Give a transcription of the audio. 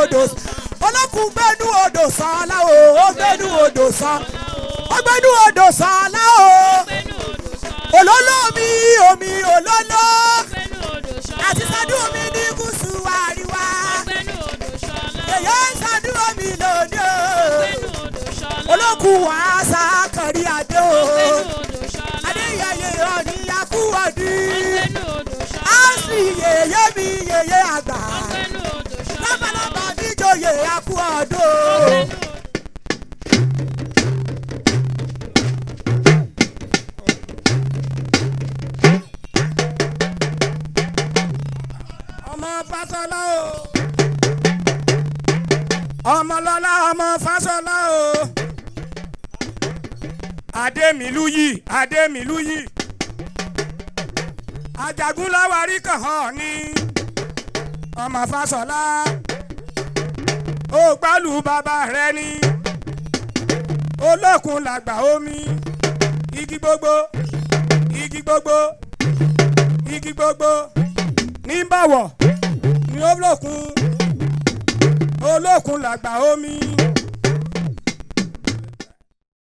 odò olókun gbẹ́nu odò sàn láwo ó gbẹ́nu odò sàn ó gbẹ́nu odò sàn láwo olólò mi omi olólò àti sádùn omi ní gúúsù àríwá èyí ń sádùn omi lòdì o olókun wàásà kàrí adé o adéyẹyẹ ọ̀ní akúwọ̀dí áṣì yèyé mi yèyé àgbà lábàlábà níjòyè akúwọ̀dó. ọmọ fásọlá o ọmọlọlá ọmọ fásọlá o adémilúyì adémilúyì ajagunláwarí kan hàn ní ọmọ fásọlá ó gbálù bàbá rẹ ní olókun làgbà omi igi gbogbo igi gbogbo igi gbogbo ní bọ̀wọ̀ ní olókun olókun làgbà omi.